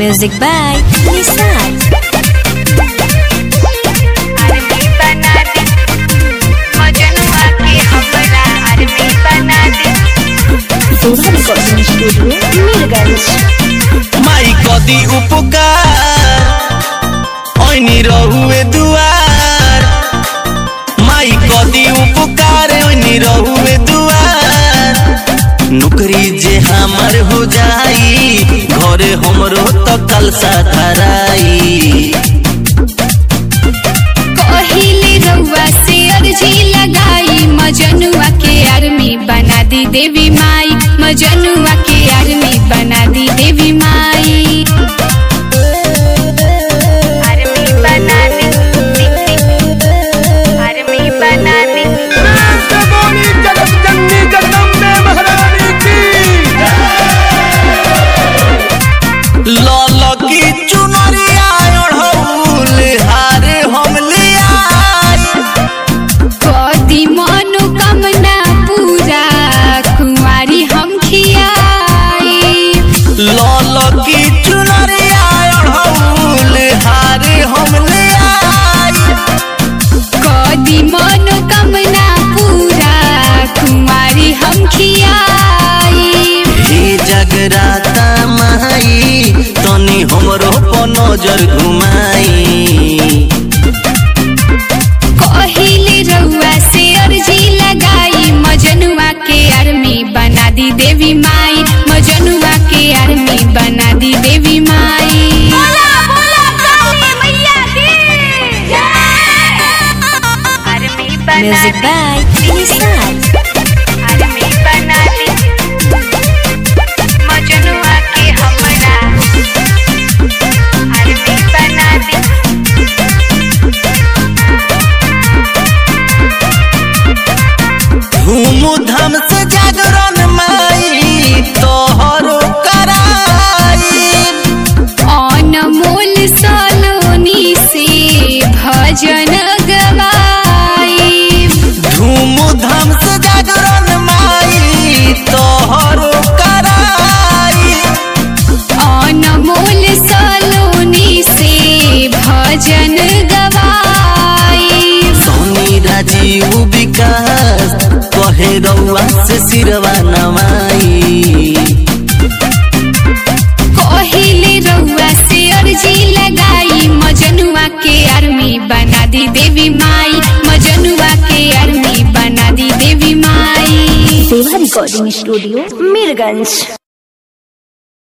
Music by Nissan. Army बना दे मजनुआ के हमरा आर्मी बना दे Soha Recording Studio, Mirganj. माई कदी उपकार ओइनी रहुए दुआर माई कदी उपकार ओइनी रहुए दुआर नौकरी जे हमर हो जाई घरे हमरो तो कलसा धराई कहिले रउआ से अर्जी लगाई मजनुआ के आर्मी बना दी देवी माई मजनुआ के आर्मी बना दी देवी माई आर्मी बना दी आर्मी बना दी लल की चुनरिया ओढ़ौल हारे हम लियाई कदी मनोकामना पूरा कुंवारी हम खियाई लल की चुनरिया ओढ़ौल हारे हम लियाई कदी मनोकामना पूरा कुंवारी हम खियाई हे जगराता माई तनी हमरो पर नजर घुमाई कहिले रउआ से अर्जी लगाई मजनुआ के आर्मी बना दी देवी माई मजनुआ के आर्मी बना दी देवी माई Music by Nissan. आर्मी बना दी मजनुआ के हमरा आर्मी बना दी धूम धाम से जागरण माई तोहरो कराई अनमोल सलोनी से भजन गवाई धूम धाम से जागरण माई तोहरो कराई अनमोल सलोनी से भजन गवाई सोनी राजीव विकास कहे रउआ से सिरवा नवाई कहिले रउआ से अर्जी लगाई मजनुआ के आर्मी बना दी देवी माई मजनुआ के आर्मी बना दी देवी माई Soha Recording Studio, Mirganj.